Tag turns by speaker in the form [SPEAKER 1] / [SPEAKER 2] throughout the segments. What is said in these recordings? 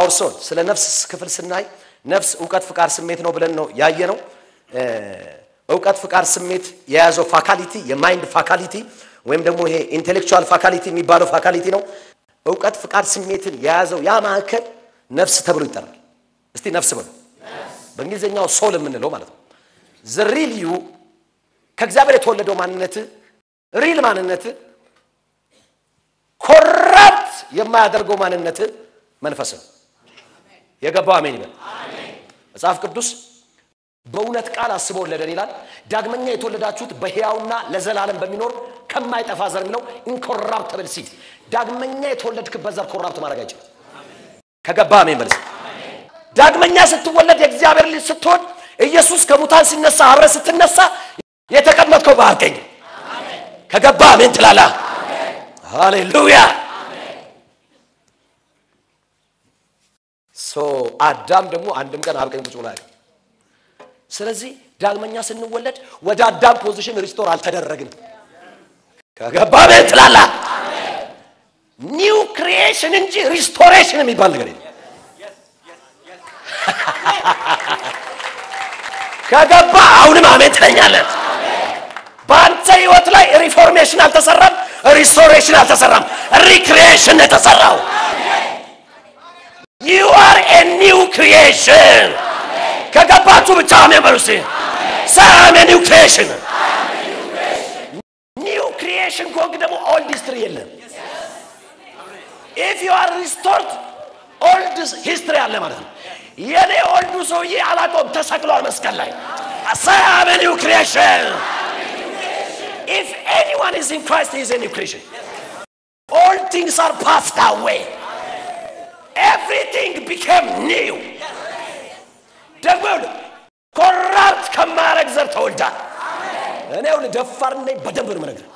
[SPEAKER 1] አውርሶን ስለ ነፍስ ክፍል ስናይ ነፍስ እውቀት፣ ፍቃድ፣ ስሜት ነው ብለን ነው ያየ ነው። እውቀት፣ ፍቃድ፣ ስሜት የያዘው ፋካሊቲ የማይንድ ፋካሊቲ ወይም ደግሞ ይሄ ኢንቴሌክቹዋል ፋካሊቲ የሚባለው ፋካሊቲ ነው። እውቀት፣ ፍቃድ፣ ስሜትን የያዘው ያ ማዕከል ነፍስ ተብሎ ይጠራል። እስቲ ነፍስ በሉ። በእንግሊዝኛው ሶል የምንለው ማለት ነው። ዝሪል ዩ ከእግዚአብሔር የተወለደው ማንነት ሪል ማንነት ኮራፕት የማያደርገው ማንነት መንፈስ ነው። የገባው አሜን ይበል። መጽሐፍ ቅዱስ በእውነት ቃል አስቦ ወለደን ይላል። ዳግመኛ የተወለዳችሁት በሕያውና ለዘላለም በሚኖር ከማይጠፋ ዘር የሚለው ኢንኮራፕተብል ሲድ። ዳግመኛ የተወለድክበት ዘር ኮራፕት ማድረግ አይችልም። ከገባ አሜን በል። ዳግመኛ ስትወለድ የእግዚአብሔር ልጅ ስትሆን ኢየሱስ ከሙታን ሲነሳ አብረ ስትነሳ የተቀመጥከው በአብ ቀኝ ከገባ አሜን ትላላ። ሃሌሉያ። ሶ አዳም ደግሞ አንድም ቀን አብ ቀኝ ቁጭ ብሎ አያውቅም። ስለዚህ ዳግመኛ ስንወለድ ወደ አዳም ፖዚሽን ሪስቶር አልተደረግን። ከገባ አሜን ትላላ። ኒው ክሪኤሽን እንጂ ሪስቶሬሽን የሚባል ነገር የለም። ከገባ አሁንም አሜን ትለኛለን። በአንተ ህይወት ላይ ሪፎርሜሽን አልተሰራም፣ ሪስቶሬሽን አልተሰራም፣ ሪክሪኤሽን የተሰራው ዩ አር ኤ ኒው ክሪኤሽን። ከገባችሁ ብቻ አሜን በሉ እስቲ። ሳም ኒው ክሪኤሽን። ኒው ክሪኤሽን ከሆንክ ደግሞ ኦልድ ሂስትሪ የለም። ኢፍ ዩ አር ሪስቶርድ ኦልድ ሂስትሪ አለ ማለት ነው። የኔ ኦልዱ ሰውዬ አላቆም ተሰቅሏል መስቀል ላይ ሳም ኒው ክሪኤሽን If anyone is in Christ, he is a new creation. All things are passed away. Everything became new. ደግሞ ኮራፕት ከማያረግ ዘር ተወልዳል። እኔ ሁሉ ደፋር ነኝ፣ በደንብ ነው የምነግርህ።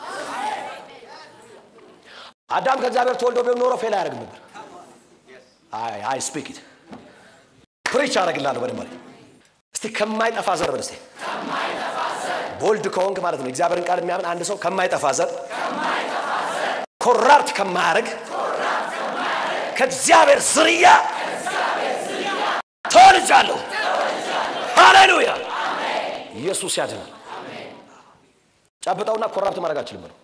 [SPEAKER 1] አዳም ከእግዚአብሔር ተወልዶ ቢሆን ኖሮ ፌል አያደርግም ነበር። አይ አይ ስፒክ ኢት ፕሪች አደርግልሃለሁ በደንብ አለኝ። እስቲ ከማይጠፋ ዘር በል እስቲ ቦልድ ከሆንክ ማለት ነው። እግዚአብሔርን ቃል የሚያምን አንድ ሰው ከማይጠፋ ዘር ኮራፕት ከማያደርግ ከእግዚአብሔር ዝርያ ተወልጃለሁ። ሃሌሉያ! ኢየሱስ ያድናል። ጨብጠውና ኮራፕት ማድረግ አችልም ነው።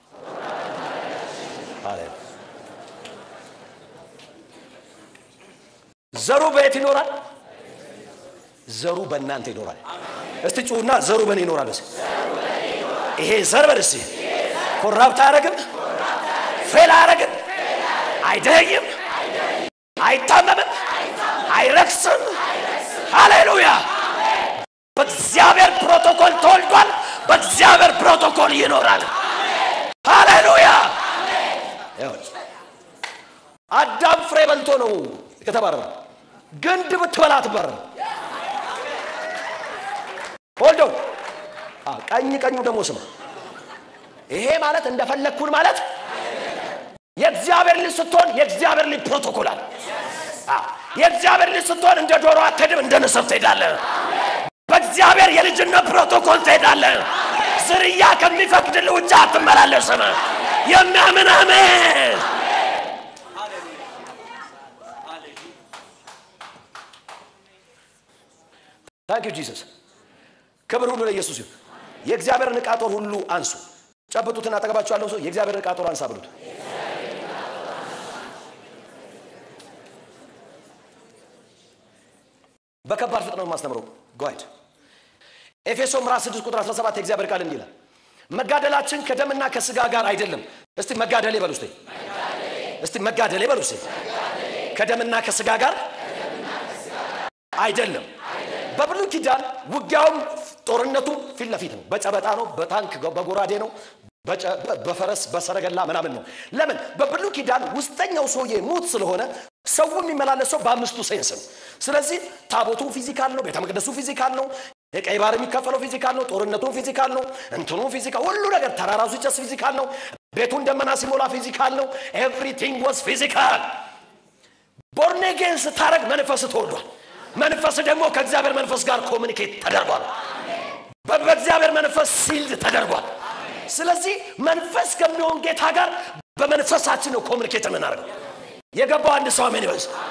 [SPEAKER 1] ዘሩ በየት ይኖራል? ዘሩ በእናንተ ይኖራል። እስቲ ጩሁና ዘሩ በእኔ ይኖራል። እስቲ ይሄ ዘር በል እስቲ ኮራፕት አያረግም፣ ፌል አያረግም፣ አይደይም፣ አይታመምም፣ አይረክስም። ሃሌሉያ! በእግዚአብሔር ፕሮቶኮል ተወልዷል። በእግዚአብሔር ፕሮቶኮል ይኖራል። ሃሌሉያ! አዳም ፍሬ በልቶ ነው የተባረረው። ግንድ ብትበላ አትባረርም። ሆልዶ ቀኝ ቀኙ ደግሞ ስማ። ይሄ ማለት እንደፈለግኩን ማለት የእግዚአብሔር ልጅ ስትሆን የእግዚአብሔር ልጅ ፕሮቶኮል አለ። የእግዚአብሔር ልጅ ስትሆን እንደ ዶሮ አትሄድም፣ እንደ ንስር ትሄዳለህ። በእግዚአብሔር የልጅነት ፕሮቶኮል ትሄዳለህ። ዝርያ ከሚፈቅድልህ ውጭ አትመላለስም። የሚያምን አሜን። ታንክ ዩ ጂሰስ። ክብር ሁሉ ለኢየሱስ ይሁን። የእግዚአብሔርን ዕቃ ጦር ሁሉ አንሱ። ጨብጡትና አጠገባችሁ ያለው ሰው የእግዚአብሔርን ዕቃ ጦር አንሳ ብሉት። በከባድ ፍጥነት ነው የማስተምረው። ጓይድ ኤፌሶ ምዕራፍ 6 ቁጥር 17 የእግዚአብሔር ቃል እንዲህ ይላል፣ መጋደላችን ከደምና ከስጋ ጋር አይደለም። እስቲ መጋደሌ በሉ እስቲ እስቲ መጋደሌ በሉ እስቲ ከደምና ከስጋ ጋር አይደለም። በብሉይ ኪዳን ውጊያውም ጦርነቱም ፊት ለፊት ነው። በጨበጣ ነው፣ በታንክ በጎራዴ ነው፣ በፈረስ በሰረገላ ምናምን ነው። ለምን? በብሉይ ኪዳን ውስጠኛው ሰውዬ ሙት ስለሆነ ሰው የሚመላለሰው በአምስቱ ሴንስ ነው። ስለዚህ ታቦቱ ፊዚካል ነው፣ ቤተ መቅደሱ ፊዚካል ነው፣ የቀይ ባህር የሚከፈለው ፊዚካል ነው፣ ጦርነቱን ፊዚካል ነው፣ እንትኑ ፊዚካል፣ ሁሉ ነገር ተራራው ሲጨስ ፊዚካል ነው፣ ቤቱን ደመና ሲሞላ ፊዚካል ነው። ኤቭሪቲንግ ዋዝ ፊዚካል። ቦርኔጌን ስታረግ መንፈስ ተወልዷል። መንፈስ ደግሞ ከእግዚአብሔር መንፈስ ጋር ኮሚኒኬት ተደርጓል። በእግዚአብሔር መንፈስ ሲልድ ተደርጓል። ስለዚህ መንፈስ ከሚሆን ጌታ ጋር በመንፈሳችን ነው ኮሚኒኬት የምናደርገው። የገባው አንድ ሰው አሜን ይበል።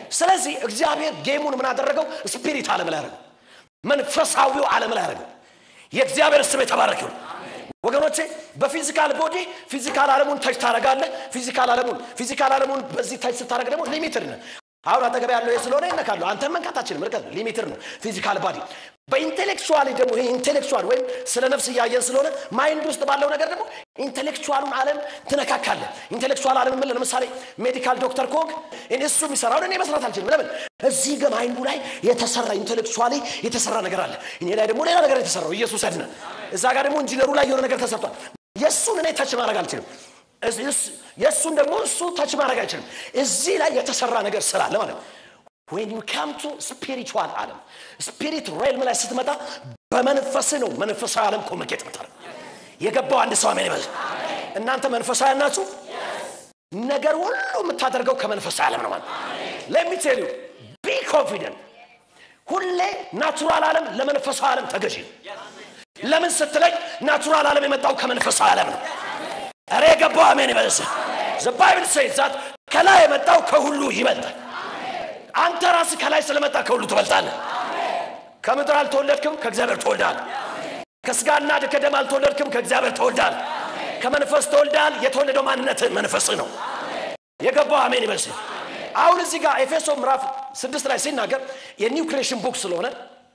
[SPEAKER 1] ስለዚህ እግዚአብሔር ጌሙን ምን አደረገው ስፒሪት ዓለም ላይ አደረገው መንፈሳዊው ዓለም ላይ አደረገው የእግዚአብሔር ስም የተባረክ ይሁን ወገኖቼ በፊዚካል ቦዲ ፊዚካል ዓለሙን ተች ታደረጋለህ ፊዚካል ዓለሙን ፊዚካል ዓለሙን በዚህ ተች ስታደረግ ደግሞ ሊሚትድ ነህ አሁን አጠገብ ያለው ይህ ስለሆነ ይነካሉ አንተን መንካታችንም ርቀት ሊሚትድ ነው ፊዚካል ባዲ በኢንቴሌክቹዋሊ ደግሞ ይሄ ኢንቴሌክቹዋል ወይም ስለ ነፍስ እያየን ስለሆነ ማይንድ ውስጥ ባለው ነገር ደግሞ ኢንቴሌክቹዋሉን ዓለም ትነካካለህ ኢንቴሌክቹዋል ዓለም ምን ለምሳሌ ሜዲካል ዶክተር ኮክ እሱ የሚሰራውን እኔ መስራት አልችልም ለምን እዚህ ጋ ማይንዱ ላይ የተሰራ ኢንቴሌክቹዋሊ የተሰራ ነገር አለ እኔ ላይ ደግሞ ሌላ ነገር የተሰራው ኢየሱስ ያድነ እዛ ጋር ደግሞ ኢንጂነሩ ላይ የሆነ ነገር ተሰርቷል የእሱን እኔ ተች ማድረግ አልችልም የእሱን ደግሞ እሱ ተች ማድረግ አይችልም እዚህ ላይ የተሰራ ነገር ስላለ ማለት ነው when you come to spiritual ዓለም ስፒሪት ሬልም ላይ ስትመጣ በመንፈስ ነው መንፈሳዊ ዓለም ኮሚኒኬት ምታደርግ የገባው አንድ ሰው አሜን ይበል እናንተ መንፈሳዊ ናችሁ ነገር ሁሉ የምታደርገው ከመንፈሳዊ ዓለም ነው ማለት ለሚቴሉ ቢ ኮንፊደንት ሁሌ ናቹራል ዓለም ለመንፈሳዊ ዓለም ተገዢ ነው ለምን ስትለኝ ናቹራል ዓለም የመጣው ከመንፈሳዊ ዓለም ነው እሬ የገባው አሜን ይበልስ ዘባይብል ሴዛት ከላይ የመጣው ከሁሉ ይበልጣል አንተ ራስ ከላይ ስለመጣ ከሁሉ ትበልጣለህ ከምድር አልተወለድክም ከእግዚአብሔር ተወልዳል ከስጋና ከደም አልተወለድክም ከእግዚአብሔር ተወልዳል ከመንፈስ ተወልዳል የተወለደው ማንነት መንፈስ ነው የገባው አሜን ይበልስ አሁን እዚህ ጋር ኤፌሶ ምዕራፍ ስድስት ላይ ሲናገር የኒው ክሬሽን ቡክ ስለሆነ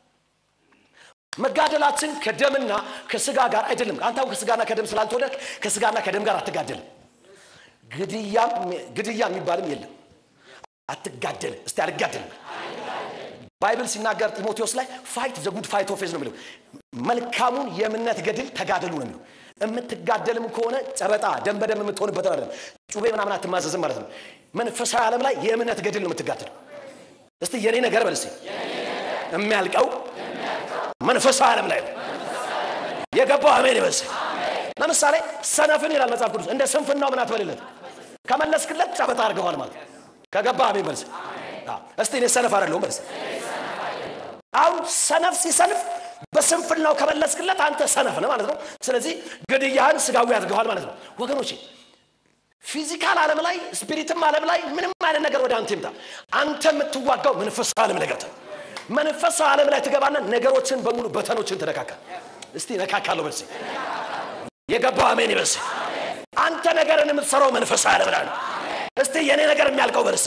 [SPEAKER 1] መጋደላችን ከደምና ከስጋ ጋር አይደለም አንተ ከስጋና ከደም ስላልተወለድክ ከስጋና ከደም ጋር አትጋደልም ግድያ የሚባልም የለም አትጋደልም እስቲ አልጋደልም ባይብል ሲናገር ጢሞቴዎስ ላይ ፋይት ዘጉድ ፋይት ኦፌዝ ነው የሚለው መልካሙን የእምነት ገድል ተጋደሉ ነው የሚለው የምትጋደልም ከሆነ ጨበጣ ደም በደም የምትሆንበት አይደለም ጩቤ ምናምን አትማዘዝም ማለት ነው መንፈሳዊ ዓለም ላይ የእምነት ገድል ነው የምትጋደለው እስቲ የኔ ነገር በልስ የሚያልቀው መንፈሳዊ ዓለም ላይ ነው የገባው አሜን ይበልስ ለምሳሌ ሰነፍን ይላል መጽሐፍ ቅዱስ እንደ ስንፍናው ምን አትበልለት ከመለስክለት ጨበጣ አድርገዋል ማለት ከገባ አሜን በልስ እስቲ እኔ ሰነፍ አይደለሁም በልስ አሁን ሰነፍ ሲሰንፍ በስንፍናው ከመለስክለት አንተ ሰነፍ ነው ማለት ነው ስለዚህ ግድያህን ስጋዊ አድርገዋል ማለት ነው ወገኖቼ ፊዚካል ዓለም ላይ ስፒሪትም ዓለም ላይ ምንም አይነት ነገር ወደ አንተ ይምጣ አንተ የምትዋጋው መንፈሳዊ ዓለም ላይ ገብተህ መንፈሳዊ ዓለም ላይ ትገባና ነገሮችን በሙሉ በተኖችን ትነካካ እስቲ ነካካለሁ በልሴ የገባው አሜን ይበልሴ አንተ ነገርን የምትሰራው መንፈሳዊ ዓለም ላይ ነው እስቲ የእኔ ነገር የሚያልቀው በልሴ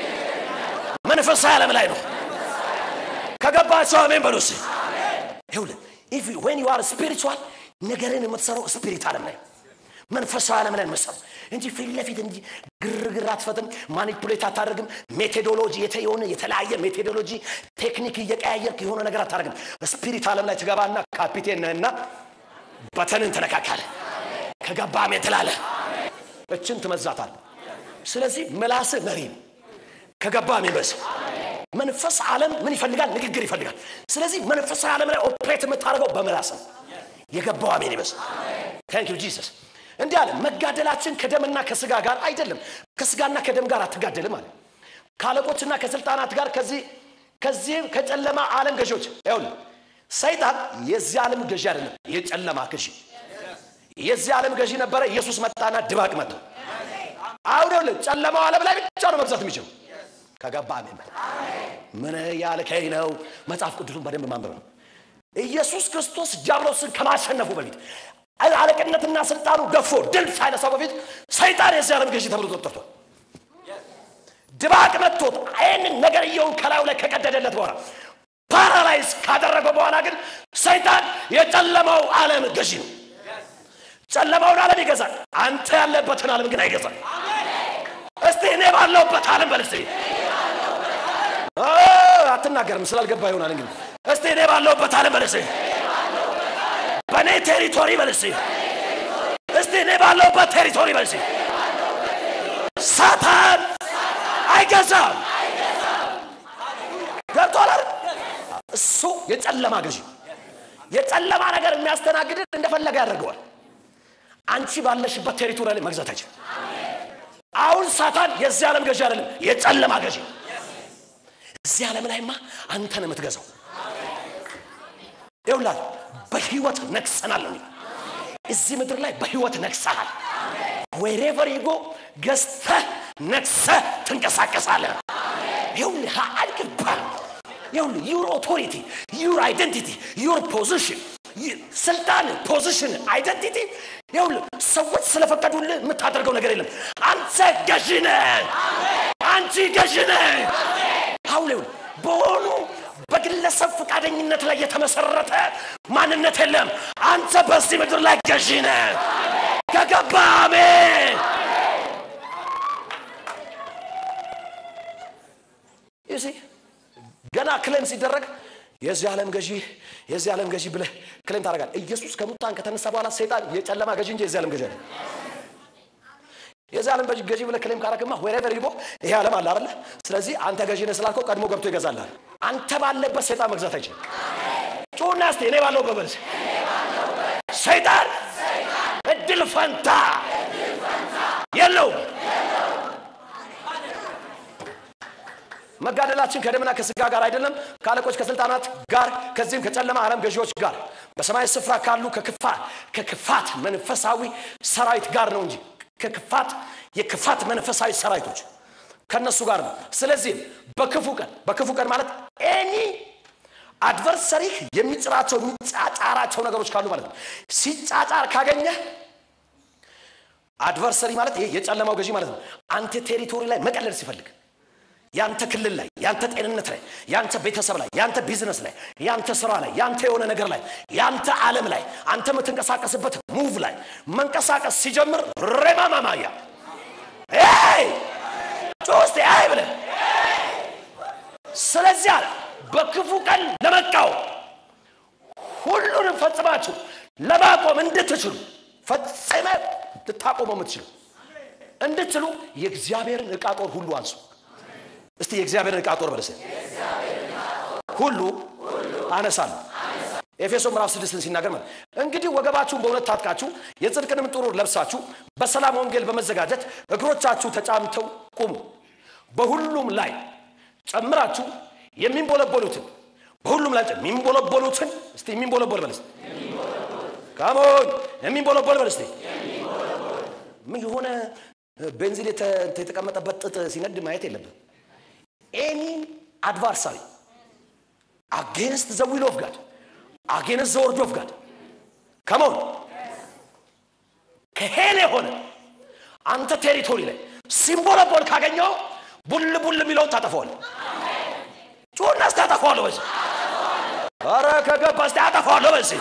[SPEAKER 1] መንፈሳዊ ዓለም ላይ ነው ከገባቸው አሜን በሉስ ይሁልን ኢፍ ዌን ዩ አር ስፒሪቹዋል ነገርን የምትሰራው ስፒሪት ዓለም ላይ መንፈሳዊ ዓለም ላይ የምትሰራው እንጂ ፊት ለፊት እንጂ ግርግር አትፈጥም ማኒፑሌት አታደርግም ሜቶዶሎጂ የሆነ የተለያየ ሜቶዶሎጂ ቴክኒክ እየቀያየርክ የሆነ ነገር አታደርግም ስፒሪት ዓለም ላይ ትገባና ካፒቴን ነህና በተንን ትነካካለ ከገባ አሜን ትላለ እችን ትመዛታል ስለዚህ ምላስ መሪ ነው ከገባ አሜን በስ መንፈስ ዓለም ምን ይፈልጋል ንግግር ይፈልጋል ስለዚህ መንፈሳዊ ዓለም ላይ ኦፕሬት የምታደርገው በምላስ ነው የገባው አሜን ይበስ ታንክ ዩ ጂሰስ እንዲህ አለ መጋደላችን ከደምና ከስጋ ጋር አይደለም ከስጋና ከደም ጋር አትጋደልም አለ ከአለቆችና ከስልጣናት ጋር ከዚህ ከዚህ ከጨለማ ዓለም ገዢዎች ይሁን ሰይጣን የዚህ ዓለም ገዢ አይደለም የጨለማ ገዢ የዚህ ዓለም ገዢ ነበረ ኢየሱስ መጣና ድባቅ መጥቶ አሁን ይኸውልህ ጨለማው ዓለም ላይ ብቻ ነው መግዛት የሚችለው ከገባ አሜን ምን ያልከኝ ነው መጽሐፍ ቅዱሱን በደንብ ማንበብ ነው ኢየሱስ ክርስቶስ ዲያብሎስን ከማሸነፉ በፊት አለቅነትና ስልጣኑ ገፎ ድል ሳይነሳው በፊት ሰይጣን የዚህ ዓለም ገዢ ተብሎ ተጠርቷል ድባቅ መጥቶት ይህንን ነገርየውን ከላዩ ላይ ከቀደደለት በኋላ ፓራላይዝ ካደረገው በኋላ ግን ሰይጣን የጨለማው ዓለም ገዢ ነው ጨለማውን ዓለም ይገዛል አንተ ያለበትን ዓለም ግን አይገዛል እስቲ እኔ ባለውበት ዓለም በል እስቲ አትናገርም ስላልገባ ይሆናል እንግዲህ እስቲ እኔ ባለውበት ዓለም በል እስቲ በእኔ ቴሪቶሪ በል እስቲ እስቲ እኔ ባለውበት ቴሪቶሪ በል እስቲ ሳታን አይገዛም ገብቶላል እሱ የጨለማ ገዢ የጨለማ ነገር የሚያስተናግድን እንደፈለገ ያደርገዋል አንቺ ባለሽበት ቴሪቶሪ ላይ መግዛት አይችልም አሁን ሳታን የዚህ ዓለም ገዢ አይደለም የጨለማ ገዢ እዚህ ዓለም ላይማ አንተን የምትገዛው ይውላል በህይወት ነግሰናል ነው እዚህ ምድር ላይ በህይወት ነግሰሃል ወሬቨር ይጎ ገዝተህ ነግሰህ ትንቀሳቀሳለህ ይኸውልህ አልገባም። ይኸውልህ ዩር ኦቶሪቲ ዩር አይደንቲቲ ዩር ፖዚሽን ስልጣን ፖዚሽን አይደንቲቲ ይኸውልህ ሰዎች ስለፈቀዱልህ የምታደርገው ነገር የለም። አንተ ገዢ ነህ። አንቺ ገዢ ነህ። አሁን ይኸውልህ በሆኑ በግለሰብ ፈቃደኝነት ላይ የተመሰረተ ማንነት የለም። አንተ በዚህ ምድር ላይ ገዢ ነህ። ከገባ አሜን። ይህ ገና ክሌም ሲደረግ የዚህ ዓለም ገዢ የዚህ ዓለም ገዢ ብለህ ክሌም ታደርጋል። ኢየሱስ ከሙታን ከተነሳ በኋላ ሰይጣን የጨለማ ገዢ እንጂ የዚህ ዓለም ገዢ አይደለም። የዚህ ዓለም ገዢ ብለህ ክሌም ካረግማ ወሬቨር ይቦ ይሄ ዓለም አለ አይደለ? ስለዚህ አንተ ገዢ ነህ ስላልከው ቀድሞ ገብቶ ይገዛልሃል። አንተ ባለበት ሰይጣን መግዛት አይችልም። ጩና እስቲ እኔ ባለሁበት በል እስኪ። ሰይጣን እድል ፈንታ የለውም። መጋደላችን ከደምና ከስጋ ጋር አይደለም፣ ከአለቆች ከስልጣናት ጋር ከዚህም ከጨለማ ዓለም ገዢዎች ጋር በሰማይ ስፍራ ካሉ ከክፋት ከክፋት መንፈሳዊ ሰራዊት ጋር ነው እንጂ ከክፋት የክፋት መንፈሳዊ ሰራዊቶች ከነሱ ጋር ነው። ስለዚህም በክፉ ቀን በክፉ ቀን ማለት ኤኒ አድቨርሰሪህ የሚጭራቸው የሚጫጫራቸው ነገሮች ካሉ ማለት ነው። ሲጫጫር ካገኘህ አድቨርሰሪ ማለት ይሄ የጨለማው ገዢ ማለት ነው። አንተ ቴሪቶሪ ላይ መቀለል ሲፈልግ ያንተ ክልል ላይ ያንተ ጤንነት ላይ ያንተ ቤተሰብ ላይ ያንተ ቢዝነስ ላይ ያንተ ስራ ላይ ያንተ የሆነ ነገር ላይ ያንተ ዓለም ላይ አንተ የምትንቀሳቀስበት ሙቭ ላይ መንቀሳቀስ ሲጀምር ሬማማማያ ጮስቴ አይ ብለ ስለዚህ አለ በክፉ ቀን ለመቃወም ሁሉንም ፈጽማችሁ ለማቆም እንድትችሉ ፈጽመ ልታቆመው የምትችሉ እንድትችሉ የእግዚአብሔርን ዕቃ ጦር ሁሉ አንሱ። እስቲ የእግዚአብሔርን ዕቃ ጦር በለሰ ሁሉ አነሳለሁ። ኤፌሶ ምዕራፍ ስድስትን ሲናገር ማለት እንግዲህ ወገባችሁን በእውነት ታጥቃችሁ የጽድቅንም ጥሩር ለብሳችሁ በሰላም ወንጌል በመዘጋጀት እግሮቻችሁ ተጫምተው ቁሙ። በሁሉም ላይ ጨምራችሁ የሚንቦለቦሉትን በሁሉም ላይ የሚንቦለቦሉትን እስቲ የሚንቦለቦል በለስ ካሞን የሚንቦለቦል በለስ ምን የሆነ ቤንዚን የተቀመጠበት ጥጥ ሲነድ ማየት የለብን ኤኒ አድቫርሳሪ አጌንስት ዘ ዊል ኦፍ ጋድ አጌንስት ዘ ወርድ ኦፍ ጋድ ከመሆን ከሄል የሆነ አንተ ቴሪቶሪ ላይ ሲምቦለቦል ካገኘው ቡል ቡል የሚለውን ታጠፈዋል። ጩና እስቲ አጠፋዋለሁ በዚህ ኧረ ከገባ እስቲ አጠፋዋለሁ በዚህ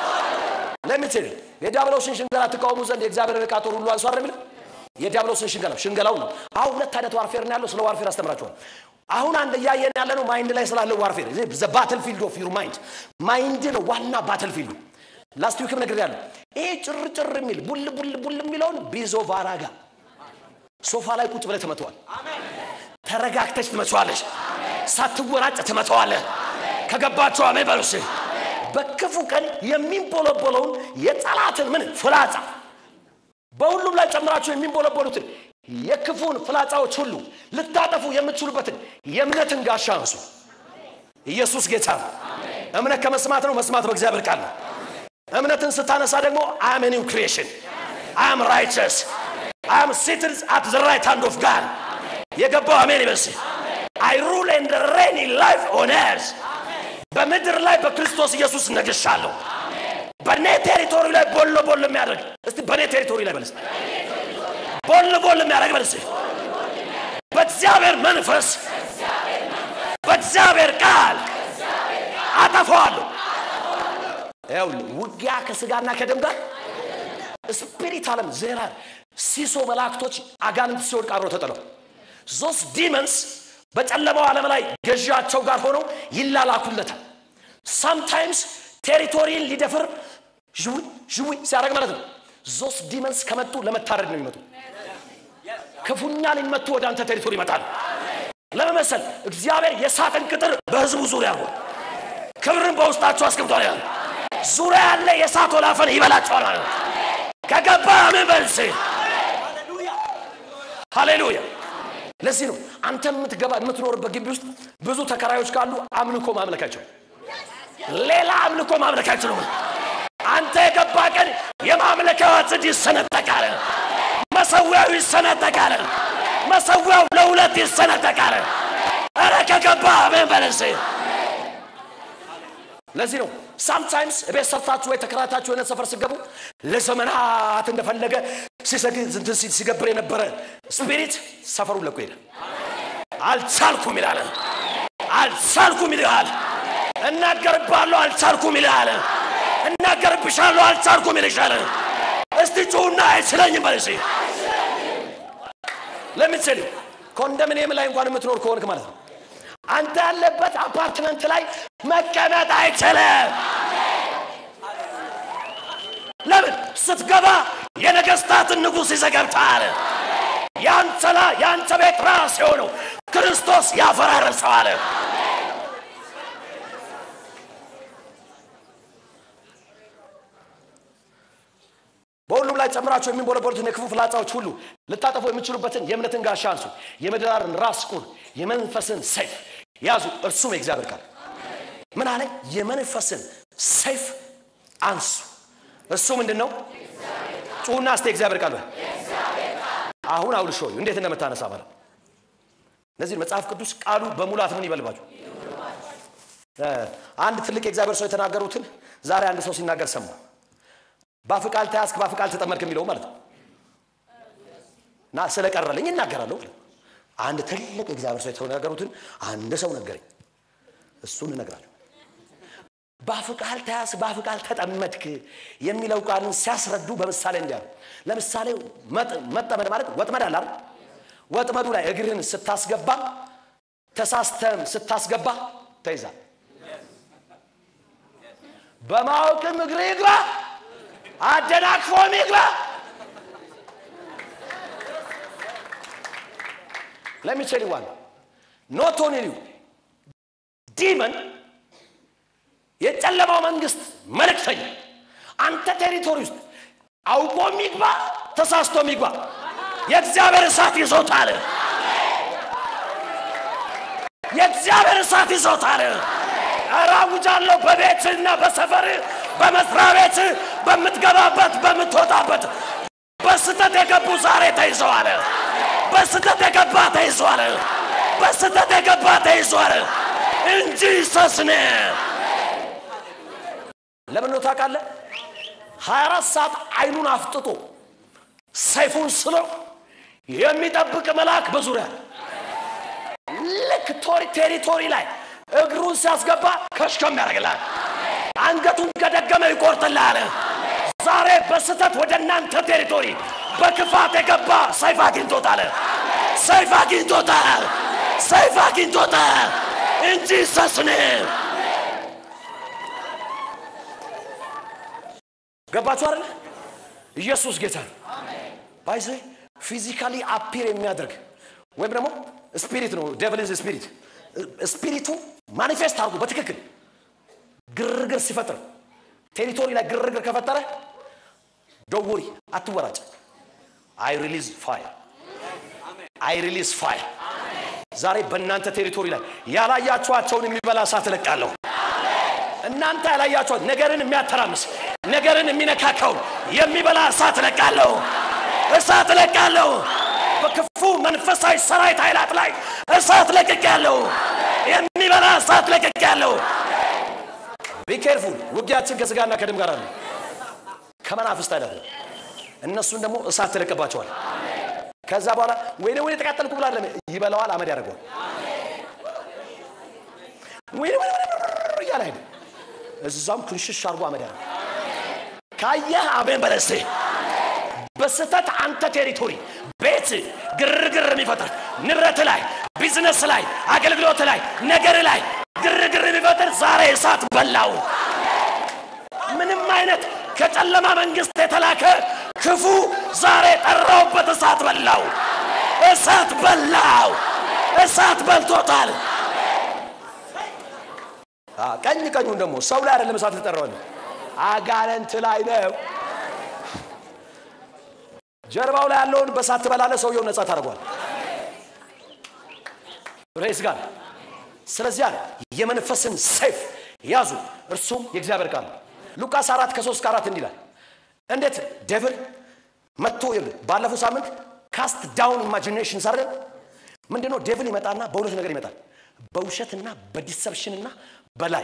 [SPEAKER 1] ለምትል የዲያብሎስን ሽንገላ ትቃወሙ ዘንድ የእግዚአብሔር ዕቃ ጦር ሁሉ አንሱ አይደል የሚለው የዲያብሎስን ሽንገላ ሽንገላው ነው። አሁን ሁለት አይነት ዋርፌር ነው ያለው። ስለ ዋርፌር አስተምራችኋል። አሁን አንድ እያየን ያለ ነው ማይንድ ላይ ስላለው ዋርፌር ዘ ባትል ፊልድ ኦፍ ዩር ማይንድ ማይንድ ነው ዋና ባትል ፊልዱ። ላስት ዊክም ነገር ያለው ይሄ ጭር ጭር የሚል ቡል ቡል ቡል የሚለውን ቢዞ ቫራጋ ሶፋ ላይ ቁጭ ብለህ ትመተዋል። ተረጋግተች ትመቸዋለች። ሳትወራጭ ትመተዋለህ። ከገባቸው አሜን በሉስ። በክፉ ቀን የሚንቦለቦለውን የጠላትን ምን ፍላጻ በሁሉም ላይ ጨምራችሁ የሚንቦለቦሉትን የክፉን ፍላጻዎች ሁሉ ልታጠፉ የምትችሉበትን የእምነትን ጋሻ አንሱ። ኢየሱስ ጌታ ነው። እምነት ከመስማት ነው፣ መስማት በእግዚአብሔር ቃል ነው። እምነትን ስታነሳ ደግሞ አም ኒው ክሪኤሽን አም ራይቸስ አም ሲትድ አት ዘ ራይት ሃንድ ኦፍ ጋድ የገባው አሜን ይበስ አይ ሩል ኤንድ ሬን ኢን ላይፍ ኦን ኤርዝ በምድር ላይ በክርስቶስ ኢየሱስ ነግሻለሁ። በእኔ ቴሪቶሪ ላይ ቦሎ ቦሎ የሚያደርግ እስቲ በእኔ ቴሪቶሪ ላይ በልስ ቦሎ ቦሎ የሚያደርግ በልስ በእግዚአብሔር መንፈስ በእግዚአብሔር ቃል አጠፋዋለሁ። ይኸውልህ ውጊያ ከስጋና ከደም ጋር ስፒሪት ዓለም ዜራ ሲሶ መላእክቶች አጋንንት ሲወድቅ አብረው ተጥለው ዞስ ዲመንስ በጨለማው ዓለም ላይ ገዢያቸው ጋር ሆነው ይላላኩለታል። ሳምታይምስ ቴሪቶሪን ሊደፍር ዥዊ ዥዊ ሲያደርግ ማለት ነው። ዞስ ዲመንስ ከመጡ ለመታረድ ነው የሚመጡ። ክፉኛ ሊመቱ ወደ አንተ ቴሪቶሪ ይመጣል። ለመመሰል እግዚአብሔር የሳጥን ቅጥር በህዝቡ ዙሪያ ነው። ክብርን በውስጣቸው አስቀምጧል። ያለ ዙሪያ ያለ የእሳት ወላፈን ይበላቸዋል ማለት ነው። ከገባ ምን በልስ ሃሌሉያ። ለዚህ ነው አንተ የምትገባ የምትኖርበት ግቢ ውስጥ ብዙ ተከራዮች ካሉ አምልኮ ማምለካቸው ሌላ አምልኮ ማምለክ አይችሉም። አንተ የገባ ቀን የማምለኪያው ጽድ ይሰነጠቃል፣ መሰዊያው ይሰነጠቃል፣ መሰዊያው ለሁለት ይሰነጠቃል። የተቀባ አሜን በለሴ ለዚህ ነው ሳምታይምስ ቤት ሰርታችሁ ወይ ተከራታችሁ የሆነ ሰፈር ሲገቡ ለዘመናት እንደፈለገ ሲሰግድ እንትን ሲል ሲገብር የነበረ ስፒሪት ሰፈሩን ለቆ ሄደ። አልቻልኩም ይላል። አልቻልኩም ይልሃል። እናገርባለሁ አልቻልኩም ይልሃል። እናገርብሻለሁ አልቻልኩም ይልሻል። እስቲ ጩሁና አይችለኝም በል እስኪ። ለምትችል ኮንዶሚኒየም ላይ እንኳን የምትኖር ከሆንክ ማለት ነው አንተ ያለበት አፓርትመንት ላይ መቀመጥ አይችልም። ለምን ስትገባ የነገስታትን ንጉሥ ይዘህ ገብተሃል። ያንተ ላ- ያንተ ቤት ራስ የሆነው ክርስቶስ ያፈራርሰዋል። በሁሉም ላይ ጨምራቸው የሚንቦለቦሉትን የክፉ ፍላጻዎች ሁሉ ልታጠፉ የሚችሉበትን የእምነትን ጋሻ አንሱ፣ የምድራርን ራስ ቁር፣ የመንፈስን ሰይፍ ያዙ። እርሱም የእግዚአብሔር ቃል ምን አለ? የመንፈስን ሰይፍ አንሱ። እሱ ምንድን ነው? ጩሁና እስቲ የእግዚአብሔር ቃል በል። አሁን አውልሾ እንዴት እንደምታነሳ ማለት ነው። እነዚህ መጽሐፍ ቅዱስ ቃሉ በሙላት ምን ይበልባችሁ። አንድ ትልቅ የእግዚአብሔር ሰው የተናገሩትን ዛሬ አንድ ሰው ሲናገር ሰማ። በአፍ ቃል ተያዝክ በአፍ ቃል ተጠመድክ የሚለው ማለት ነው። እና ስለቀረልኝ እናገራለሁ። አንድ ትልቅ የእግዚአብሔር ሰው የተናገሩትን አንድ ሰው ነገረኝ። እሱን እነግራለሁ። በአፍ ቃል ተያዝክ በአፍ ቃል ተጠመድክ የሚለው ቃልን ሲያስረዱ በምሳሌ እንዲያ ነው። ለምሳሌ መጥ- መጠመድ ማለት ወጥመድ አለ አይደል? ወጥመዱ ላይ እግርህን ስታስገባ ተሳስተም ስታስገባ ተይዛል። በማወቅም እግር ይግባ አደናቅፎም ይግባ። ለሚችል ዋን ኖት ኦንሊ ዩ ዲመን የጨለማው መንግስት መልእክተኛ አንተ ቴሪቶሪ ውስጥ አውቆ የሚግባ ተሳስቶ የሚግባ የእግዚአብሔር እሳት ይዞታል። የእግዚአብሔር እሳት ይዞታል። ኧረ አውጃለሁ በቤትና በሰፈር በመስሪያ ቤት በምትገባበት በምትወጣበት በስተት የገቡ ዛሬ ተይዘዋል። በስተት የገባ ተይዟል። በስተት የገባ ተይዟል እንጂ ሰስነ ለምን ነው ታውቃለህ? 24 ሰዓት አይኑን አፍጥጦ ሰይፉን ስሎ የሚጠብቅ መልአክ በዙሪያ አለ። ልክ ቶሪ ቴሪቶሪ ላይ እግሩን ሲያስገባ ከሽከም ያደርግልሃል። አንገቱን ከደገመ ይቆርጥልሃል። ዛሬ በስተት ወደ እናንተ ቴሪቶሪ በክፋት የገባ ሰይፍ አግኝቶታል። ሰይፍ አግኝቶታል። ሰይፍ አግኝቶታል እንጂ ሰስን ገባችሁ አይደል? ኢየሱስ ጌታ ነው። ባይዘ ፊዚካሊ አፒር የሚያደርግ ወይም ደግሞ ስፒሪት ነው። ዴቭል ኢዝ ስፒሪት። ስፒሪቱ ማኒፌስት አድርጎ በትክክል ግርግር ሲፈጥር ቴሪቶሪ ላይ ግርግር ከፈጠረ ዶወሪ አትወራጭ። አይ ሪሊዝ ፋይር አይ ሪሊዝ ፋይር። ዛሬ በእናንተ ቴሪቶሪ ላይ ያላያችኋቸውን የሚበላ እሳት እለቃለሁ። እናንተ ያላያችኋት ነገርን የሚያተራምስ ነገርን የሚነካካውን የሚበላ እሳት እለቃለሁ። እሳት እለቃለሁ። በክፉ መንፈሳዊ ሰራዊት ኃይላት ላይ እሳት ለቅቄያለሁ። የሚበላ እሳት ለቅቄያለሁ። ቢኬርፉል ውጊያችን ከስጋና ከደም ጋር አለ ከመናፍስት አይነት ነው። እነሱን ደግሞ እሳት ትለቅባቸዋል። ከዛ በኋላ ወይኔ ወይኔ ተቃጠልኩ ብላ አይደለም ይበላዋል፣ አመድ ያደርገዋል። ወይኔ ወይኔ ወይኔ እያለ አይደል እዛም ክንሽሽ አድርጎ አመድ ያደርገዋል። ካየህ አሜን በለሴ በስተት አንተ ቴሪቶሪ ቤት ግርግር የሚፈጥር ንብረት ላይ ቢዝነስ ላይ አገልግሎት ላይ ነገር ላይ ግርግር የሚፈጥር ዛሬ እሳት በላው። ምንም አይነት ከጨለማ መንግስት የተላከ ክፉ ዛሬ ጠራውበት እሳት በላው። እሳት በላው። እሳት በልቶታል። አ፣ ቀኝ ቀኙን ደግሞ ሰው ላይ አይደለም እሳት ልጠራው አጋንንት ላይ ነው። ጀርባው ላይ ያለውን በሳት ትበላለ። ሰውየው ነጻ ታደርጓል። ሬስ ጋር ስለዚህ አለ የመንፈስን ሰይፍ ያዙ፣ እርሱም የእግዚአብሔር ቃል ነው። ሉቃስ አራት ከሶስት ከአራት እንዲላል እንዴት ዴቭል መጥቶ ይኸውልህ፣ ባለፈው ሳምንት ካስት ዳውን ኢማጂኔሽን ሳረ ምንድነው? ዴቭል ይመጣና በሁለት ነገር ይመጣል። በውሸትና በዲሰፕሽንና በላይ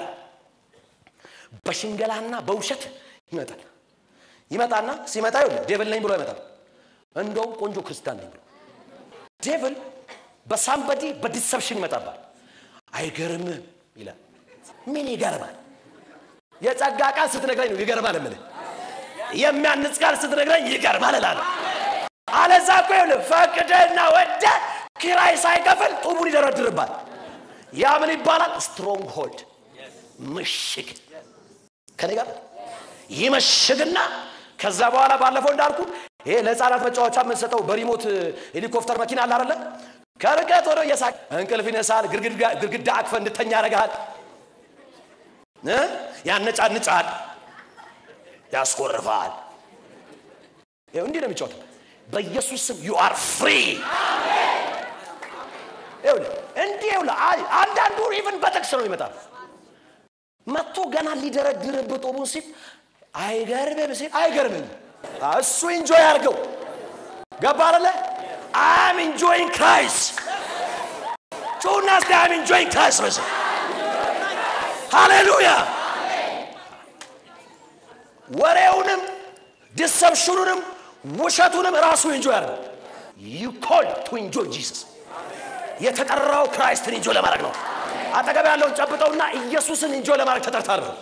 [SPEAKER 1] በሽንገላና በውሸት ይመጣል። ይመጣና ሲመጣ ይኸውልህ ዴቭል ነኝ ብሎ አይመጣም። እንደውም ቆንጆ ክርስቲያን ነኝ ብሎ ዴቭል በሳምበዲ በዲሰፕሽን ይመጣባል። አይገርምም ይላል። ምን ይገርማል? የጸጋ ቃል ስትነግረኝ ነው ይገርማል የምልህ። የሚያንጽ ቃል ስትነግረኝ ይገርማል እላለሁ። አለዛ እኮ ይኸውልህ ፈቅደህና ወደህ ኪራይ ሳይከፍል ጡቡን ይደረድርባል። ያ ምን ይባላል? ስትሮንግ ሆልድ ምሽግ ከኔ ጋር ይመሽግና ከዛ በኋላ ባለፈው እንዳልኩ ይሄ ለህፃናት መጫወቻ የምንሰጠው በሪሞት ሄሊኮፕተር መኪና አለ አይደለ? ከርቀት ሆኖ እየሳቅ እንቅልፍ ይነሳል። ግድግዳ አቅፈ እንድተኛ ያደርግሃል፣ እ ያነጫንጫል፣ ያስኮርፋል። ይኸው እንዲህ ነው የሚጫወተው። በኢየሱስ ስም ዩ አር ፍሪ። ይኸውልህ እንዲህ ይኸውልህ አንዳንዱ ኢቭን በጥቅስ ነው ይመጣል መጥቶ ገና ሊደረድርብህ ጦሙን ሲል አይገርምም ሲል አይገርምም። እሱ ኢንጆይ አድርገው ገባ አለ አም ኢንጆይንግ ክራይስት ጩና እስቲ አም ኢንጆይንግ ክራይስት በስ ሃሌሉያ። ወሬውንም ዲሰፕሽኑንም ውሸቱንም ራሱ ኢንጆይ አድርገው። ዩ ኮል ቱ ኢንጆይ ጂሰስ የተጠራው ክራይስትን ኢንጆይ ለማድረግ ነው። አጠገብ ያለውን ጨብጠውና ኢየሱስን ኢንጆይ ለማድረግ ተጠርታል ነው።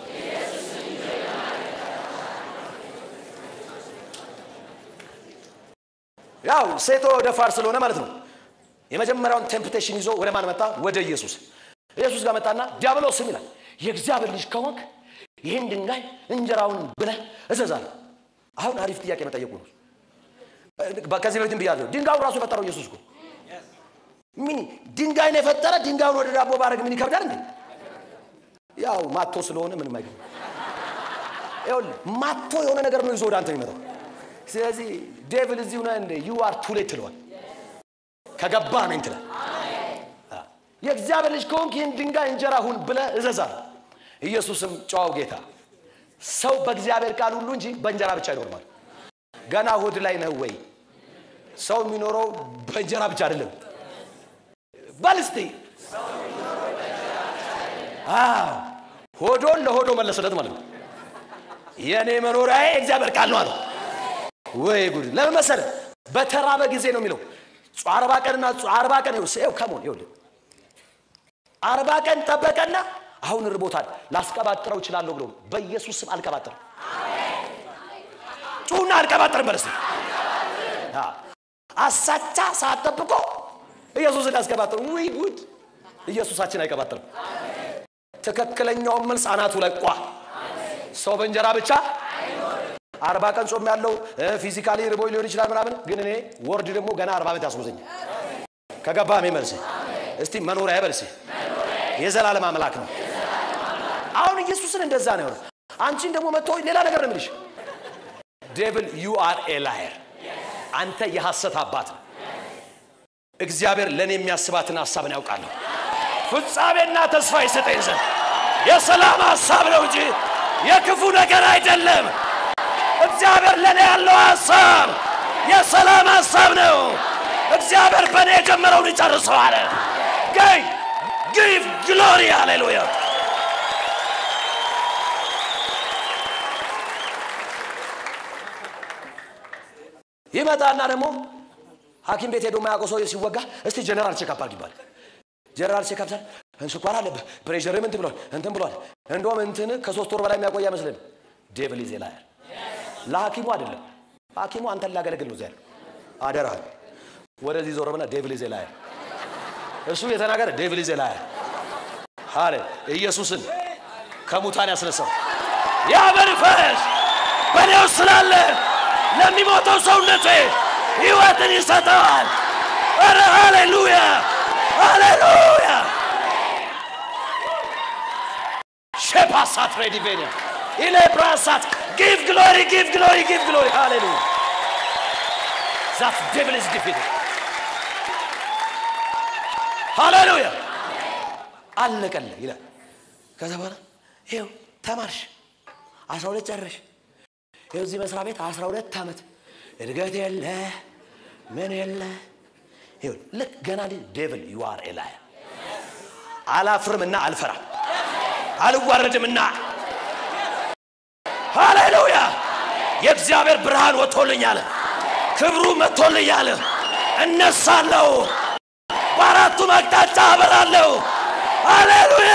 [SPEAKER 1] ያው ሴቶ ደፋር ስለሆነ ማለት ነው። የመጀመሪያውን ቴምፕቴሽን ይዞ ወደ ማን መጣ? ወደ ኢየሱስ። ኢየሱስ ጋር መጣና ዲያብሎስም ይላል የእግዚአብሔር ልጅ ከሆንክ ይህን ድንጋይ እንጀራውን ብለህ እዘዛለሁ። አሁን አሪፍ ጥያቄ መጠየቁ ነው። ከዚህ በፊትም ብያለሁ። ድንጋዩን ራሱ የፈጠረው ኢየሱስ እኮ ምን ድንጋይን የፈጠረ ድንጋዩን ወደ ዳቦ ባረግ ምን ይከብዳል እንዴ? ያው ማቶ ስለሆነ ምንም አይገርም። ይኸውልህ ማቶ የሆነ ነገር ነው ይዞ ወደ አንተ የሚመጣው። ስለዚህ ዴቪል እዚህ ሆነ እንደ ዩ አር ቱ ሌት ትለዋል። ከገባ ነኝ ትላል። የእግዚአብሔር ልጅ ከሆንክ ይህን ድንጋይ እንጀራ ሁን ብለህ እዘዛል። ኢየሱስም ጨዋው ጌታ ሰው በእግዚአብሔር ቃል ሁሉ እንጂ በእንጀራ ብቻ አይኖርማል። ገና ሆድ ላይ ነህ ወይ? ሰው የሚኖረው በእንጀራ ብቻ አይደለም። በል እስቲ ሆዶን ለሆዶ መለሰለት ማለት ነው። የእኔ መኖሪያዬ እግዚአብሔር ቃል ነው አለው። ወይ ጉድ! ለምን መሰለህ? በተራበ ጊዜ ነው የሚለው አርባ ቀንና አርባ ቀን ይኸው ከሞን ይኸውልህ አርባ ቀን ጠበቀና አሁን ርቦታል ላስቀባጥረው እችላለሁ ብሎ በኢየሱስ ስም አልቀባጥርም። ጩና አልቀባጥርም በል እስቲ አሳቻ ሰዓት ጠብቆ ኢየሱስን ያስቀባጥር። ውይ ጉድ! ኢየሱሳችን አይቀባጥርም። ትክክለኛውን መልስ አናቱ ላይ ቋ ሰው በእንጀራ ብቻ አርባ ቀን ጾም ያለው ፊዚካሊ ርቦኝ ሊሆን ይችላል ምናምን፣ ግን እኔ ወርድ ደግሞ ገና አርባ ዓመት ያስጎዘኛል። ከገባሜ መልስ እስቲ መኖሪያ በልስ የዘላለም አምላክ ነው። አሁን ኢየሱስን እንደዛ ነው የሆነው። አንቺን ደግሞ መጥቶ ሌላ ነገር ነው የምልሽ። ዴቪል ዩ አር ኤ ላየር፣ አንተ የሐሰት አባት ነው። እግዚአብሔር ለእኔ የሚያስባትን ሀሳብን ያውቃለሁ። ፍጻሜና ተስፋ ይሰጠኝ ዘንድ የሰላም ሀሳብ ነው እንጂ የክፉ ነገር አይደለም። እግዚአብሔር ለእኔ ያለው ሀሳብ የሰላም ሀሳብ ነው። እግዚአብሔር በእኔ የጀመረውን ይጨርሰዋል። ገይ ጊቭ ግሎሪ ሃሌሉያ። ይመጣና ደግሞ ሐኪም ቤት ሄዶ የማያውቀው ሰው ሲወጋ እስቲ ጀነራል ቼክአፕ አድርግ ይባል። ጀነራል ቼክአፕ ሳል ስኳር አለብህ፣ ፕሬሸርም እንትን ብሏል፣ እንትን ብሏል። እንደውም እንትን ከሶስት ወር በላይ የሚያቆይ አይመስልም። ዴቪል ይዜ ላያል ለሐኪሙ አይደለም። ሐኪሙ አንተን ሊያገለግል ነው። ዚያል አደራህን ወደዚህ ዞር ብለህ ዴቪል ይዜ ላያል እሱ የተናገረ ዴቪል ይዜ ላያል አለ ኢየሱስን ከሙታን ያስነሳው ያ መንፈስ በእኔ ውስጥ ስላለ ለሚሞተው ሰውነቴ ሕይወትን ይሰጠዋል። ኧረ ሃሌሉያ ሃሌሉያ ሼፓሳት ሬዲቬኒያ ኢሌ ብራሳት ጊቭ ግሎሪ ጊቭ ግሎሪ ጊቭ ግሎሪ ሃሌሉያ ዛት ዴቪል ኢዝ ዲፊትድ ሃሌሉያ አለቀለ ይላል። ከዛ በኋላ ይኸው ተማርሽ አስራ ሁለት ጨረሽ ይኸው እዚህ መስሪያ ቤት አስራ ሁለት ዓመት እድገት የለ ምን የለ ይኸው ልክ ገና ዴቪል ዩ አር ኤ ላየር አላፍርምና አልፈራም፣ አልዋረድምና ሃሌሉያ የእግዚአብሔር ብርሃን ወጥቶልኛል፣ ክብሩ መጥቶልኛል። እነሳለሁ፣ በአራቱም አቅጣጫ አበራለሁ። ሃሌሉያ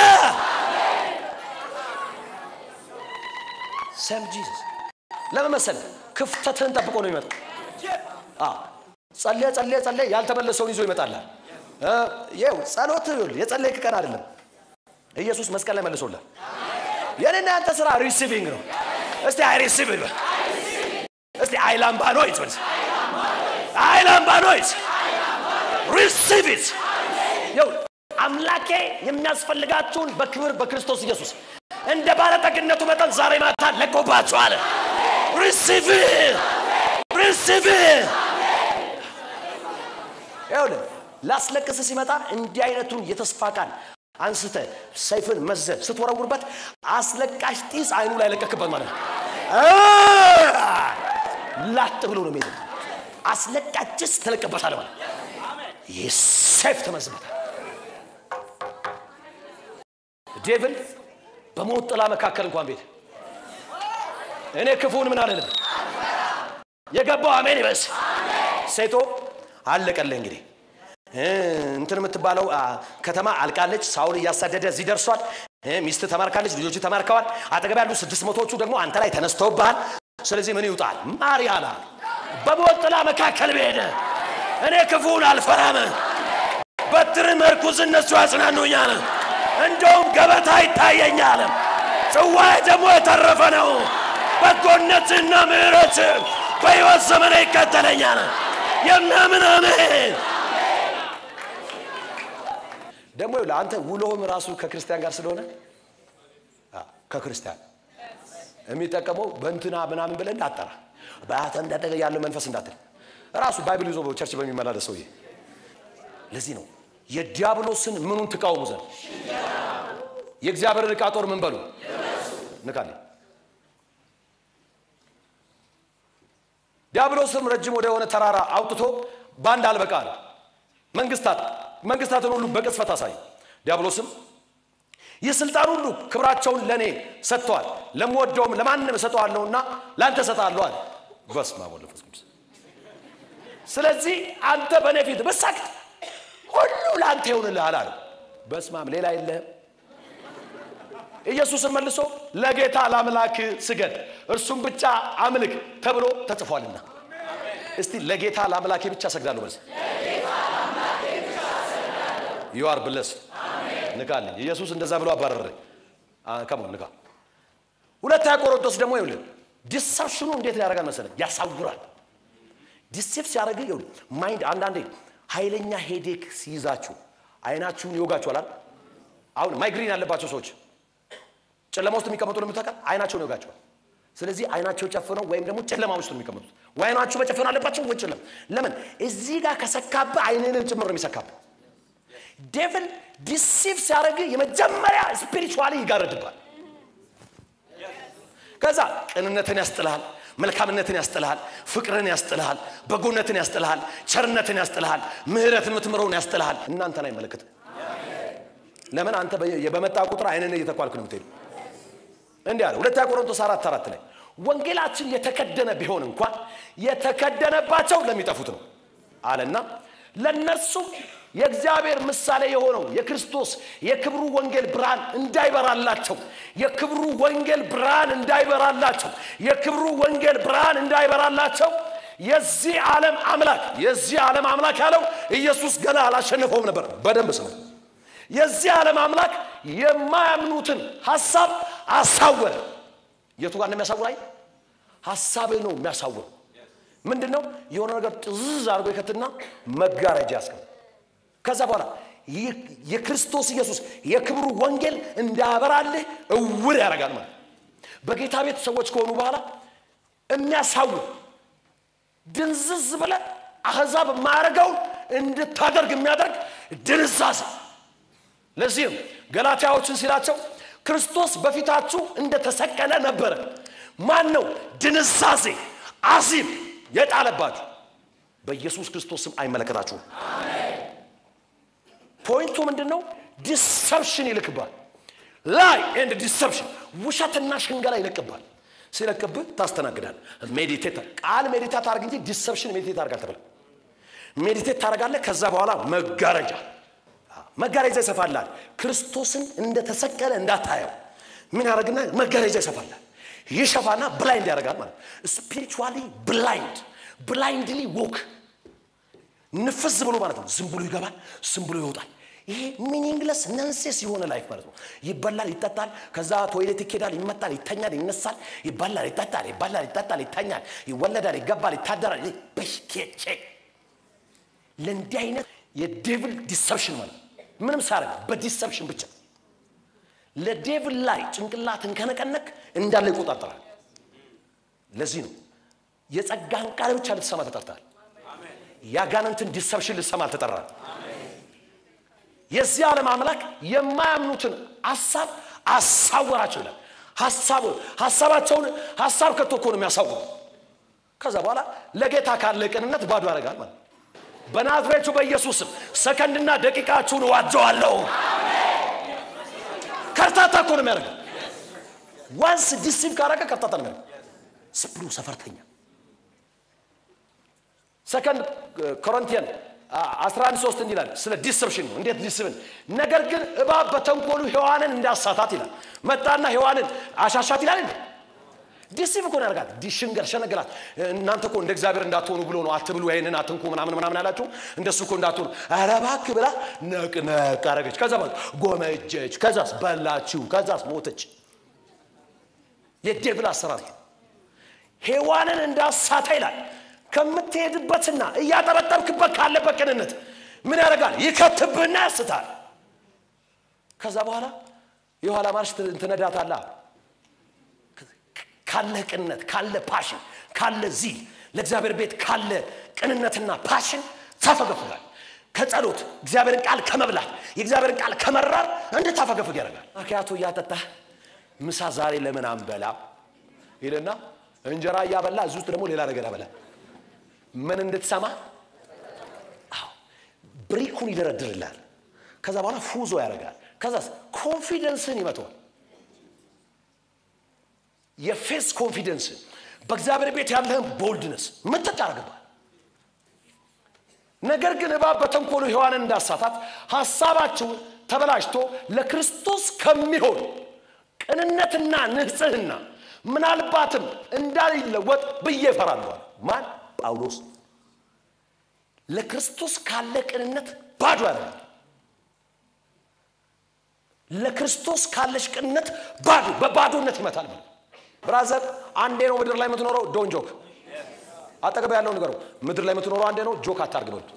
[SPEAKER 1] ሰም ጂሰስ ለምን መሰለህ? ክፍተትህን ጠብቆ ነው የሚመጣው። አዎ ጸለየ ጸለየ ጸለየ ያልተመለሰውን ይዞ ይመጣላል። ይው ጸሎት የጸለይክ ቀን አይደለም። ኢየሱስ መስቀል ላይ መልሶላል። የኔና ያንተ ስራ ሪሲቪንግ ነው። እስቲ አይ ሪሲቭ ይበል። እስቲ አይ ላምባኖይት በል። አይ ላምባኖይት ሪሲቭ ኢት። ይው አምላኬ የሚያስፈልጋችሁን በክብር በክርስቶስ ኢየሱስ እንደ ባለጠግነቱ መጠን ዛሬ ማታ ለቆባችኋል። ሪሲቭ ሪሲቭ ይኸውልህ ላስለቅስ ሲመጣ እንዲህ አይነቱን የተስፋ ቃል አንስተ ሰይፍን መዘ ስትወረውርበት አስለቃሽ ጢስ አይኑ ላይ ለቀክበት ማለት ነው። ላጥ ብሎ ነው የሚሄድ። አስለቃሽ ጭስ ተለቀበታል ማለት ይህ ሰይፍ ተመዝበታል። ዴቭል በሞት ጥላ መካከል እንኳን ቤት እኔ ክፉን ምን አልልም። የገባው አሜን ይበስ። ሴቶ አለቀልህ እንግዲህ እንትን የምትባለው ከተማ አልቃለች። ሳውል እያሳደደ እዚህ ደርሷል። ሚስት ተማርካለች፣ ልጆቹ ተማርከዋል። አጠገብ ያሉ ስድስት መቶዎቹ ደግሞ አንተ ላይ ተነስተውብሃል። ስለዚህ ምን ይውጣል? ማርያና በሞት ጥላ መካከል ብሄደ እኔ ክፉን አልፈራም። በትር መርኩዝ እነሱ ያጽናኑኛል። እንደውም ገበታ ይታየኛል። ጽዋዬ ደግሞ የተረፈ ነው። በጎነትና ምሕረት በሕይወት ዘመን ይከተለኛል። የሚያምን አሜን። ደግሞ ለአንተ ውሎህም ራሱ ከክርስቲያን ጋር ስለሆነ ከክርስቲያን የሚጠቀመው በእንትና ምናምን ብለህ እንዳጠራ በአተ እንዳጠቀ ያለው መንፈስ እንዳትል ራሱ ባይብል ይዞ ቸርች በሚመላለስ ሰውዬ። ለዚህ ነው የዲያብሎስን ምኑን ትቃወሙ ዘንድ የእግዚአብሔርን ዕቃ ጦር ምን በሉ ንካለ ዲያብሎስም ረጅም ወደ ሆነ ተራራ አውጥቶ በአንድ አልበቃ አለ። መንግስታት መንግስታትን ሁሉ በቅጽበት አሳይ። ዲያብሎስም ይህ ስልጣን ሁሉ ክብራቸውን ለእኔ ሰጥተዋል፣ ለምወደውም ለማንም እሰጠዋለሁና ለአንተ እሰጥሃለሁ አለ። በስመ አብ ወወልድ ወመንፈስ ቅዱስ። ስለዚህ አንተ በእኔ ፊት ብትሰግድ ሁሉ ለአንተ ይሆንልሃል አለ። በስመ አብ ሌላ የለህም። ኢየሱስን መልሶ ለጌታ ለአምላክ ስገድ እርሱም ብቻ አምልክ ተብሎ ተጽፏልና። እስቲ ለጌታ ለአምላኬ ብቻ ሰግዳለሁ በል። ዩ አር ብለስ ንካልኝ። ኢየሱስ እንደዛ ብሎ አባረረ። ከሞን ንካ። ሁለተኛ ቆሮንቶስ ደግሞ ይኸውልህ ዲሰፕሽኑ እንዴት ያደርጋል መሰለህ? ያሳውራል። ዲሴፕ ሲያደርግ ይኸውልህ ማይንድ አንዳንዴ ኃይለኛ ሄዴክ ሲይዛችሁ አይናችሁን ይወጋችኋል። አሁን ማይግሪን ያለባቸው ሰዎች ጨለማ ውስጥ የሚቀመጡ ነው የምታውቃል። አይናቸውን ይወጋቸዋል። ስለዚህ አይናቸው ጨፍነው ወይም ደግሞ ጨለማ ውስጥ ነው የሚቀመጡት። ወይ አይናችሁ መጨፈን አለባቸው ወይ ጨለማ። ለምን እዚህ ጋር ከሰካብህ አይንንም ጭምር ነው የሚሰካብህ። ዴቭል ዲሲቭ ሲያደርግ የመጀመሪያ ስፒሪቹዋሊ ይጋረድባል። ከዛ ቅንነትን ያስጥልሃል፣ መልካምነትን ያስጥልሃል፣ ፍቅርን ያስጥልሃል፣ በጎነትን ያስጥልሃል፣ ቸርነትን ያስጥልሃል፣ ምህረት የምትምረውን ያስጥልሃል። እናንተን አይመለከትም። ለምን አንተ በመጣ ቁጥር አይንን እየተኳልክ ነው የምትሄዱ። እንዲህ አለ ሁለተኛ ቆሮንቶስ አራት አራት ላይ ወንጌላችን የተከደነ ቢሆን እንኳን የተከደነባቸው ለሚጠፉት ነው አለና ለእነርሱ የእግዚአብሔር ምሳሌ የሆነው የክርስቶስ የክብሩ ወንጌል ብርሃን እንዳይበራላቸው የክብሩ ወንጌል ብርሃን እንዳይበራላቸው የክብሩ ወንጌል ብርሃን እንዳይበራላቸው የዚህ ዓለም አምላክ የዚህ ዓለም አምላክ ያለው ኢየሱስ ገና አላሸነፈውም ነበር። በደንብ ስሙ። የዚህ ዓለም አምላክ የማያምኑትን ሀሳብ አሳወረ። የቱ ጋር እንደሚያሳውር አይ ሀሳብህ ነው የሚያሳውር። ምንድን ነው የሆነ ነገር ጥዝዝ አድርጎ ይከትና መጋረጃ ያስቀም ከዛ በኋላ የክርስቶስ ኢየሱስ የክብሩ ወንጌል እንዳያበራልህ እውር ያደርጋል ማለት በጌታ ቤት ሰዎች ከሆኑ በኋላ የሚያሳውር ድንዝዝ ብለ አሕዛብ የማያደርገውን እንድታደርግ የሚያደርግ ድንዛዜ ለዚህም ገላትያዎችን ሲላቸው ክርስቶስ በፊታችሁ እንደተሰቀለ ነበረ። ማን ነው ድንዛዜ አዚም የጣለባችሁ? በኢየሱስ ክርስቶስ ስም አይመለከታችሁም። ፖይንቱ ምንድን ነው? ዲሰፕሽን ይልክባል። ላይ ኤንድ ዲሰፕሽን ውሸትና ሽንገላ ይለቅባል። ሲለቅብህ ታስተናግዳል። ሜዲቴት ቃል ሜዲቴት አድርግ እንጂ ዲሰፕሽን ሜዲቴት አድርግ አልተብለም። ሜዲቴት ታደርጋለህ። ከዛ በኋላ መጋረጃ መጋረጃ ይሰፋላል። ክርስቶስን እንደተሰቀለ እንዳታየው ምን ያደርግና መጋረጃ ይሰፋላል። ይሸፋና ብላይንድ ያደርጋል ማለት ስፒሪቹዋሊ ብላይንድ ብላይንድሊ ዎክ ንፍዝ ብሎ ማለት ነው። ዝም ብሎ ይገባል፣ ዝም ብሎ ይወጣል። ይሄ ሚኒንግለስ ነንሴስ የሆነ ላይፍ ማለት ነው። ይበላል፣ ይጠጣል፣ ከዛ ቶይሌት ይኬዳል፣ ይመጣል፣ ይተኛል፣ ይነሳል፣ ይበላል፣ ይጠጣል፣ ይበላል፣ ይጠጣል፣ ይተኛል፣ ይወለዳል፣ ይገባል፣ ይታደራል። በሽኬቼ ለእንዲህ አይነት የዴቭል ዲሰፕሽን ማለት ነው። ምንም ሳያደርግ በዲሰፕሽን ብቻ ለዴቭል ላይ ጭንቅላትን ከነቀነቅ እንዳለ ይቆጣጠራል። ለዚህ ነው የጸጋን ቃል ብቻ ልትሰማ ተጠርታል። የአጋንንትን ዲሰፕሽን ልትሰማ አልተጠራል። የዚህ ዓለም አምላክ የማያምኑትን ሀሳብ አሳወራቸው ይላል። ሀሳቡ ሀሳባቸውን ሀሳብ ከቶ እኮ ነው የሚያሳውሩ። ከዛ በኋላ ለጌታ ካለ ቅንነት ባዶ ያደርጋል ማለት ነው። በናዝሬቱ በኢየሱስም ሰከንድና ደቂቃችሁን እዋጀዋለሁ። ከርታታ እኮ ነው የሚያደርገው። ዋንስ ዲሲቭ ካረገ ከርታታ ነው የሚያደርገው። ስብሉ ሰፈርተኛ ሰከንድ ኮሪንቲያን 11 3 እንዲህ ይላል ስለ ዲሰፕሽን ነው። እንዴት ዲስብን ነገር ግን እባብ በተንኮሉ ሔዋንን እንዳሳታት ይላል። መጣና ሔዋንን አሻሻት ይላል እንዴ ዲሲቭ እኮ ነው ያደርጋል። ዲሽንገር ሸነገላት። እናንተ እኮ እንደ እግዚአብሔር እንዳትሆኑ ብሎ ነው አትብሉ፣ ይሄንን አትንኩ ምናምን ምናምን ያላችሁ እንደሱ እኮ እንዳትሆኑ። ኧረ እባክህ ብላ ነቅነቅ አረገች። ከዛ ማለት ጎመጀች። ከዛስ በላችሁ። ከዛስ ሞተች። የዴብል አሰራር ሔዋንን እንዳሳተ ይላል። ከምትሄድበትና እያጠበጠብክበት ካለበት ቅንነት ምን ያደርጋል? ይከትብህና ያስታል። ከዛ በኋላ የኋላ ማርሽ ትነዳታላ ካለ ቅንነት ካለ ፓሽን ካለ ዚል ለእግዚአብሔር ቤት ካለ ቅንነትና ፓሽን ታፈገፍጋል። ከጸሎት እግዚአብሔርን ቃል ከመብላት የእግዚአብሔርን ቃል ከመራር እንደ ታፈገፍግ ያደርጋል። አኪያቶ እያጠጣህ ምሳ ዛሬ ለምን አንበላ ይልና እንጀራ እያበላ እዚህ ውስጥ ደግሞ ሌላ ነገር ያበላ ምን እንድትሰማ አዎ ብሪኩን ይደረድርላል። ከዛ በኋላ ፉዞ ያደርጋል። ከዛስ ኮንፊደንስን ይመተዋል። የፌስ ኮንፊደንስ በእግዚአብሔር ቤት ያለህን ቦልድነስ ምጥጥ ያደርግባል። ነገር ግን እባብ በተንኮሉ ሔዋንን እንዳሳታት ሀሳባችሁን ተበላሽቶ ለክርስቶስ ከሚሆን ቅንነትና ንጽህና ምናልባትም እንዳይለወጥ ብዬ እፈራለሁ። ማን? ጳውሎስ ለክርስቶስ ካለ ቅንነት ባዶ ያደርጋል። ለክርስቶስ ካለሽ ቅንነት ባዶ በባዶነት ይመታል። ብራዘር አንዴ ነው ምድር ላይ የምትኖረው። ዶን ጆክ አጠገብ ያለው ንገሩ። ምድር ላይ የምትኖረው አንዴ ነው። ጆክ አታርግ በሉት።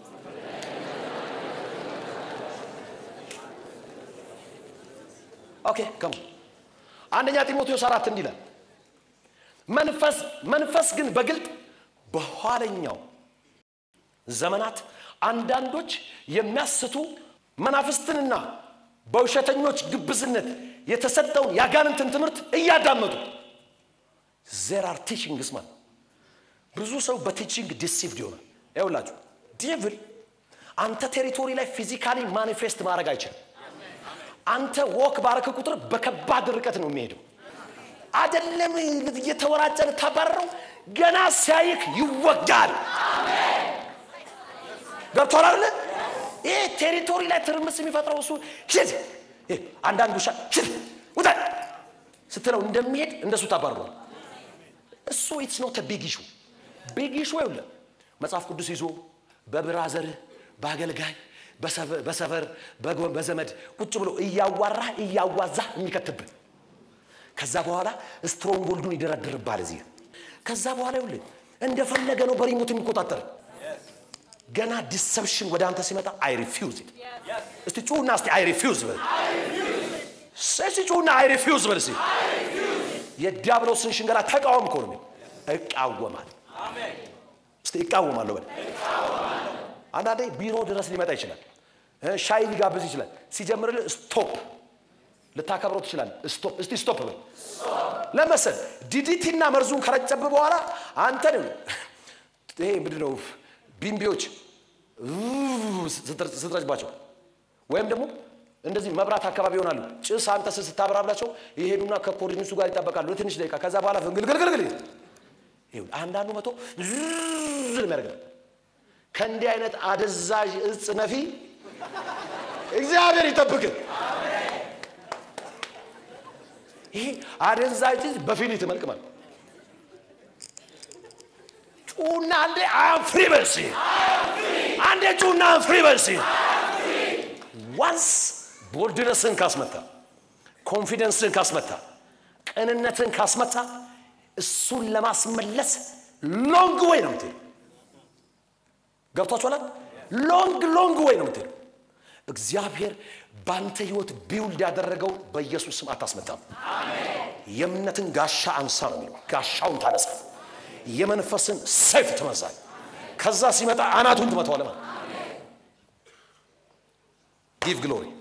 [SPEAKER 1] ኦኬ ከሙ አንደኛ ጢሞቴዎስ አራት እንዲህ ይላል መንፈስ መንፈስ ግን በግልጥ በኋለኛው ዘመናት አንዳንዶች የሚያስቱ መናፍስትንና በውሸተኞች ግብዝነት የተሰጠውን የአጋንንትን ትምህርት እያዳመጡ ዜር አር ቲችንግስ ማለት ብዙ ሰው በቲችንግ ዲሲቭድ ይሆናል። ይኸውላችሁ ዴቭል አንተ ቴሪቶሪ ላይ ፊዚካሊ ማኒፌስት ማድረግ አይችልም። አንተ ወክ ባረክ ቁጥር በከባድ ርቀት ነው የሚሄደው። አደለም እየተወራጨ ልታባረረው ገና ሲያይክ ይወጋል። ገብቶሃል አይደለ? ይሄ ቴሪቶሪ ላይ ትርምስ የሚፈጥረው እሱ ሽድ አንዳንድ ውሻ ሽድ ውጣ ስትለው እንደሚሄድ እንደሱ ታባርሯል። እሱ ኢትስ ኖት ቢግ ኢሹ ቢግ ኢሹ ይኸውልህ መጽሐፍ ቅዱስ ይዞ በብራዘርህ በአገልጋይ በሰፈር በዘመድ ቁጭ ብሎ እያዋራህ እያዋዛህ የሚከትብህ ከዛ በኋላ ስትሮንግ ጎልዱን ይደረድርባል እዚህ ከዛ በኋላ ይኸውልህ እንደፈለገ ነው በሪሞት የሚቆጣጠር ገና ዲሰፕሽን ወደ አንተ ሲመጣ አይ ሪፊውዝ እስቲ ጩሁና እስቲ አይ ሪፊውዝ በል እስቲ ጩሁና አይ ሪፊውዝ በል እስቲ የዲያብሎስን ሽንገላ ተቃወም እኮ ነው እቃወማል እስቲ እቃወማለሁ በል አንዳንዴ ቢሮ ድረስ ሊመጣ ይችላል ሻይ ሊጋብዝ ይችላል ሲጀምርልህ ስቶፕ ልታከብረው ትችላል ስቶፕ እስቲ ስቶፕ በል ለመሰል ዲዲቲና መርዙን ከረጨብ በኋላ አንተን ይሄ ምንድነው ቢምቢዎች ስትረጭባቸው ወይም ደግሞ እንደዚህ መብራት አካባቢ ይሆናሉ። ጭስ አንተ ስታበራብላቸው ይሄዱና ከኮርኒሱ ጋር ይጠበቃሉ ለትንሽ ደቂቃ። ከዛ በኋላ ፍንግልግልግልግል ይኸውልህ አንዳንዱ መቶ ዝዝ የሚያደርገው ከእንዲህ አይነት አደዛዥ እጽ ነፊ እግዚአብሔር ይጠብቅ። ይሄ አደንዛዥ እጽ በፊሊት መልክ ማለት ጩና አንዴ አም ፍሪ በልሲ አንዴ ጩና አም ፍሪ በልሲ ዋንስ ቦልድነስን ካስመታ ኮንፊደንስን ካስመታ ቅንነትን ካስመታ እሱን ለማስመለስ ሎንግ ወይ ነው ምትሄዱ። ገብቷችኋል? ሎንግ ሎንግ ወይ ነው ምትሄዱ። እግዚአብሔር ባንተ ህይወት ቢውልድ ያደረገው በኢየሱስ ስም አታስመታም። የእምነትን ጋሻ አንሳ ነው የሚለው። ጋሻውን ታነሳ፣ የመንፈስን ሰይፍ ትመዛል። ከዛ ሲመጣ አናቱን ትመታዋለህ ማለት ጊቭ ግሎሪ